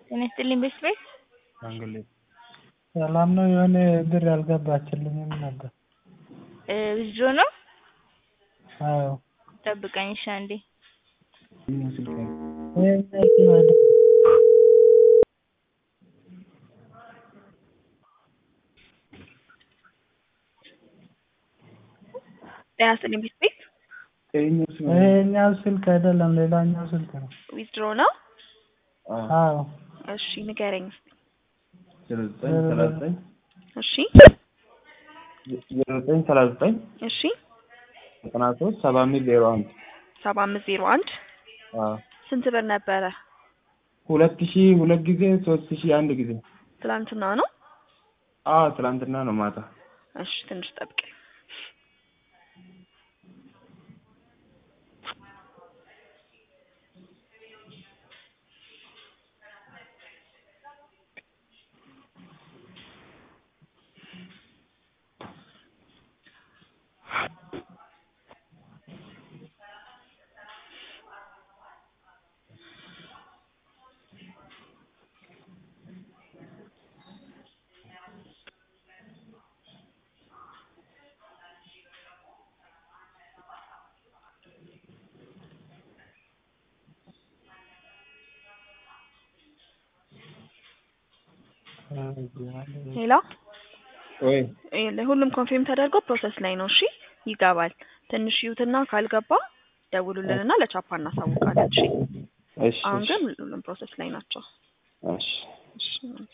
ጤና ይስጥልኝ ቤት ቤት ሰላም ነው የሆነ ብር አልገባችልኝም ነበር ዊዝድሮ ነው አዎ ጠብቀኝ እሺ አንዴ ጤና ይስጥልኝ ቤት ቤት ይሄኛው ስልክ አይደለም ሌላኛው ስልክ ነው ዊዝድሮ ነው አዎ እሺ ንገረኝ እስኪ እሺ ዜሮ ዘጠኝ ሰላሳ ዘጠኝ እሺ ዘጠና ሶስት ሰባ አምስት ዜሮ አንድ ሰባ አምስት ዜሮ አንድ ስንት ብር ነበረ ሁለት ሺ ሁለት ጊዜ ሶስት ሺ አንድ ጊዜ ትላንትና ነው አዎ ትላንትና ነው ማታ እሺ ትንሽ ጠብቀኝ ሄሎ ወይ ሁሉም ኮንፊርም ተደርጎ ፕሮሰስ ላይ ነው። እሺ ይገባል። ትንሽ ይዩትና ካልገባ ደውሉልንና ለቻፓ እናሳውቃለን። እሺ እሺ አሁን ግን ሁሉም ፕሮሰስ ላይ ናቸው። እሺ እሺ